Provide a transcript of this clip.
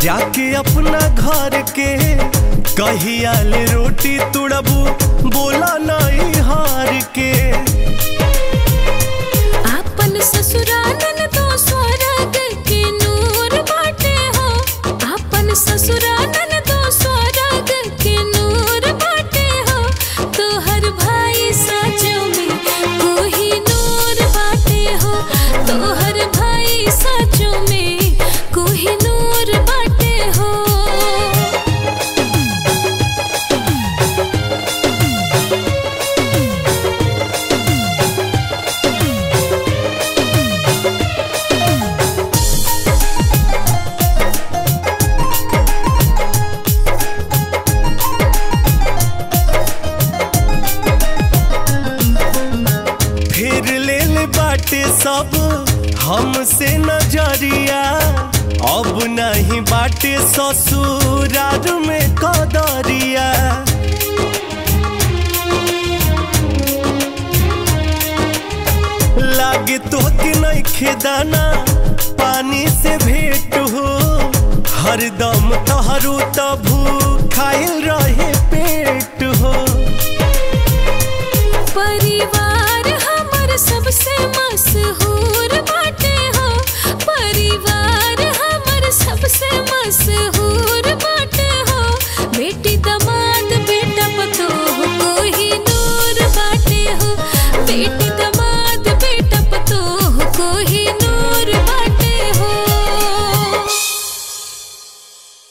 जाके अपना घर के कहियाल रोटी तुड़बू बोला नहीं हार के आपन ससुरानन तो स्वर्ग के नूर बाटे हो आपन ससुरानन तो स्वर्ग के नूर बाटे हो तोहर भाई सचो में कोही नूर बाटे हो तोहर भाई सचो में कोही नूर बाटे हो फिर ले ले बाटे सब हमसे नजरिया अब नहीं बाटे ससुरार में कदरिया लागे तो कि नहीं खेदाना पानी से भेंट हो हरदम तहरू तभू खाइल रहे पेट हो परिवार